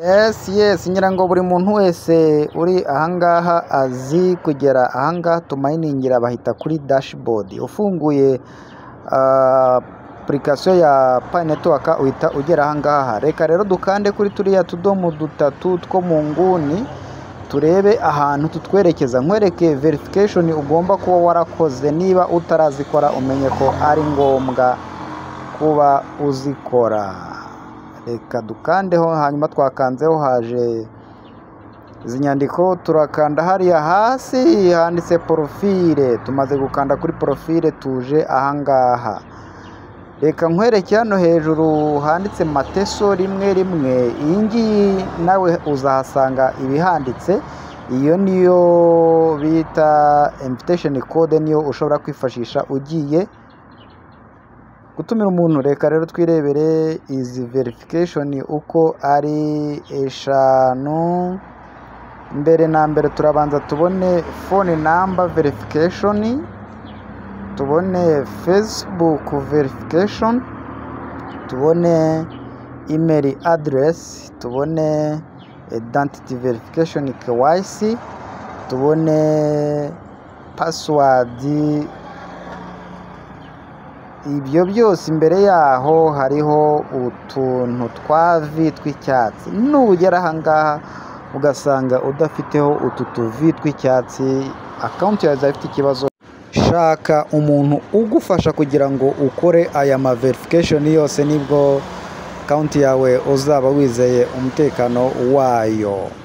Yesi yesi ngira ngo buri muntu wese uri aha ngaha azi kugera aha ngaha tumayiningira bahita kuri dashibodi. Ufunguye apurikasiyo ya payi netiwaka uhita ugera aha ngaha. Reka rero dukande kuri turiya tudomo dutatu two mu nguni turebe ahantu tutwerekeza. Nkwereke verifikashoni ugomba kuba warakoze niba utarazikora umenye ko ari ngombwa kuba uzikora. Reka dukandeho hanyuma twakanzeho haje izi nyandiko turakanda hariya hasi handitse porofile. Tumaze gukanda kuri porofile tuje aha ngaha. Reka nkwereke hano hejuru handitse mateso rimwe rimwe. Iyi ngiyi nawe uzahasanga ibihanditse. Iyo niyo bita invitesheni kode niyo ushobora kwifashisha ugiye gutumira umuntu. Reka rero twirebere izi verifikashoni uko ari eshanu. Mbere na mbere turabanza tubone fone namba verifikashoni, tubone fesibuku verifikashoni, tubone imeri aderesi, tubone idantiti verifikashoni kewayisi, tubone pasiwadi. Ibyo byose imbere yaho hariho utuntu twa vi tw'icyatsi. Nugera aha ngaha ugasanga udafiteho utu tuvi tw'icyatsi, akawunti yawe izaba ifite ikibazo. Shaka umuntu ugufasha kugira ngo ukore aya ma verifikashoni yose, nibwo akawunti yawe uzaba wizeye umutekano wayo.